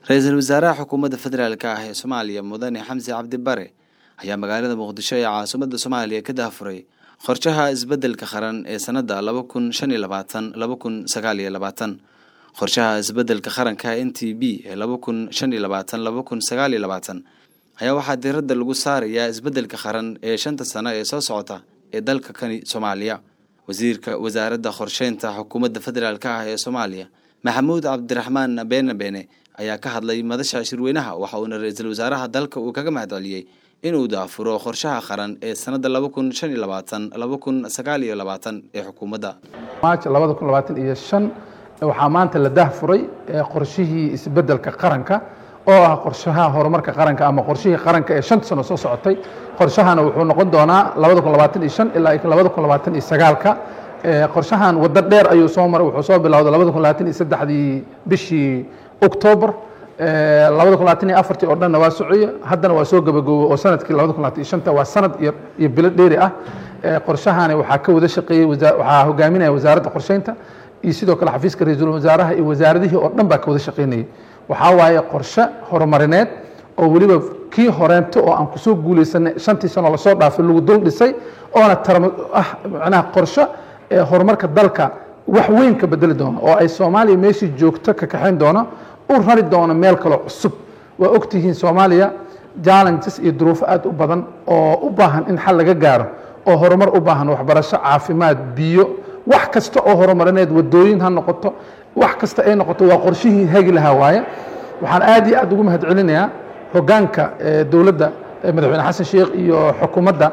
ra-iisul wasaaraha xukuumadda federaalk ah ee soomaaliya mudane xamse cabdi bare ayaa magaalada muqdisho ee caasimadda soomaaliya ka daafuray qorshaha isbeddelka qaran ee sanadda laba kun shan iyo labaatan laba kun sagaal iyo labaatan qorshaha isbeddelka qaranka n t b ee laba kun shan iyo labaatan laba kun sagaal iyo labaatan ayaa waxaa diiradda lagu saarayaa isbeddelka qaran ee shanta sano ee soo socota ee dalka kani soomaaliya wasiirka wasaaradda qorsheynta xukuumadda federaalk ah ee soomaaliya maxamuud cabdiraxmaan beene beene ayaa ka hadlay madasha shirweynaha waxa uuna ra-iisul wasaaraha dalka uu kaga mahadceliyey inuu daafuro qorshaha qaran ee sanadda laba kun shan iyo labaatan laba kun sagaal iyo labaatan ee xukuumadda maaj labada kun labaatan iyo shan waxaa maanta la dahfuray qorshihii isbeddelka qaranka oo ah qorshaha horumarka qaranka ama qorshihii qaranka ee shanta sano soo socotay qorshahana wuxuu noqon doonaa labada kun labaatan iyo shan ilaa labada kun labaatan iyo sagaalka qorshahan waddo dheer ayuu soo maray wuxuu soo bilowday labada kun labaatan iyo saddexdii bishii octoobar labada kun labaatan iyo afartii oo dhanna waa soceye haddana waa soo gabagoobo oo sanadkii labada kun labaatan iyo shanta waa sanad iyo iyo bilo dheeri ah qorshahani waxaa ka wada shaqeeyey waxaa hogaaminaya wasaaradda qorsheynta iyo sidoo kale xafiiska ra-iisul wasaaraha iyo wasaaradihii oo dhan baa ka wada shaqeynayay waxaa waaye qorshe horumarineed oo weliba kii horeento oo aan kusoo guuleysanay shantii sano lasoo dhaafay lagu dul dhisay oona tarm ah macnaha qorshe horumarka dalka wax weyn ka bedeli doono oo ay soomaaliya meeshii joogto ka kaxayn doono u rari doono meel kaloo cusub waa ogtihiin soomaaliya challenges iyo duruufo aad u badan oo u baahan in xal laga gaaro oo horumar u baahan waxbarasho caafimaad biyo wax kasta oo horumarineed wadooyin ha noqoto wax kasta ay noqoto waa qorshihii hagi lahaa waaye waxaan aad iyo aad ugu mahad celinayaa hogaanka dowladda madaxweyne xasan sheekh iyo xukuumadda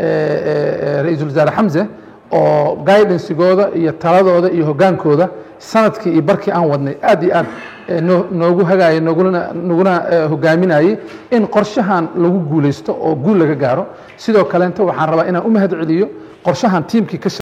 ra-iisul wasaare xamse oo guidansigooda iyo taladooda iyo hogaankooda sanadkii iyo barkii aan wadnay aad iyo aad noogu hagaayay noguna naguna hogaaminayey in qorshahan lagu guuleysto oo guul laga gaaro sidoo kaleenta waxaan rabaa inaan u mahad celiyo qorshahan tiimkii ka